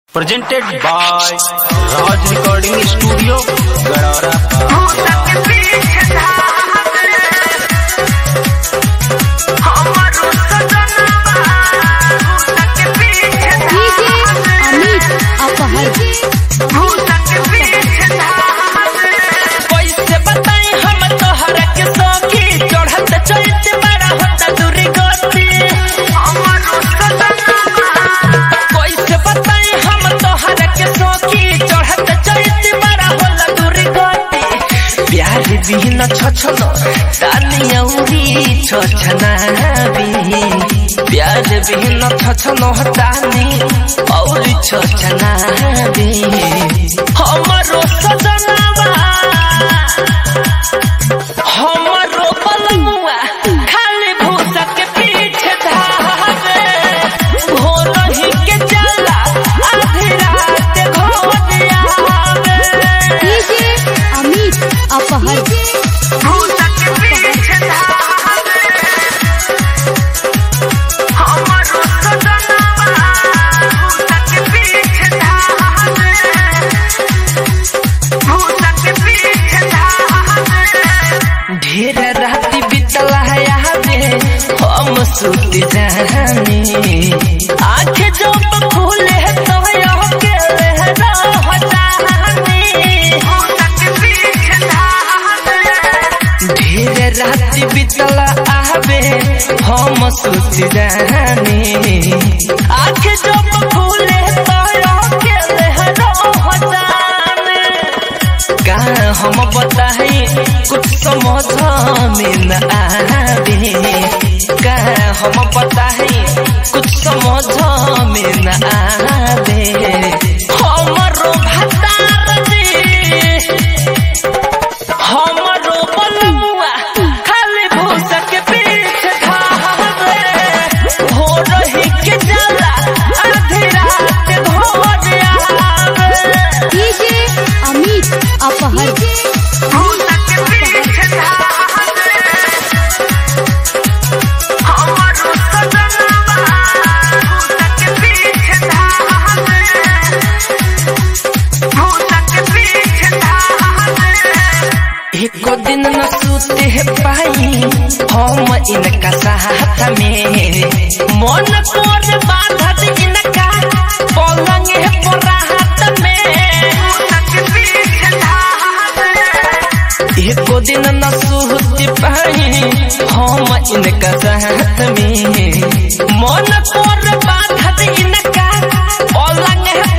presented by Raj Recording Studio, Gadara. DJ Amit अपहर कैसे बताई हम तोहरा के सौखी चढ़त चढ़त बड़ा होता दूरी गति कैसे बताई हम तोहरा के सौखी चढ़त चढ़त बड़ा होला दूरी गति प्यार बिन छछन तानी औरी छछना भी प्यार बिन छछन तानी औरी छछना भी हमरो सजनावा हमरो बलमुआ खाली भूसा के पीछे धावे भोर ही के चला आधी रात घोर आवे डीजे अमित अपहर भूसा के पीछे धावे हमरो सजनावा भूसा के पीछे धावे भूसा के पीछे धावे ढेर राति बितला है यादे हम सुत जानी आँख जब खुले तो यो के रह जानी ढेर राति बितला आवे हम सुत जानी आँख जब खुले तो यो के रह जानी का हम बताई कुछ समझ में न आवे का हम बताई कुछ समझ में न आवे हमरो भतार जी हमरो बलमुआ खाली भूसा के पीछे धावे हो रही के जाला आधी रात घोर आवे डीजे अमित अपहर एको दिन न सूते है पाई हम इनका साथ में मन कोर बाधत इनका पलंग है पराहत में एको दिन न सूते पाई हम इनका साथ में मन कोर बाधत इनका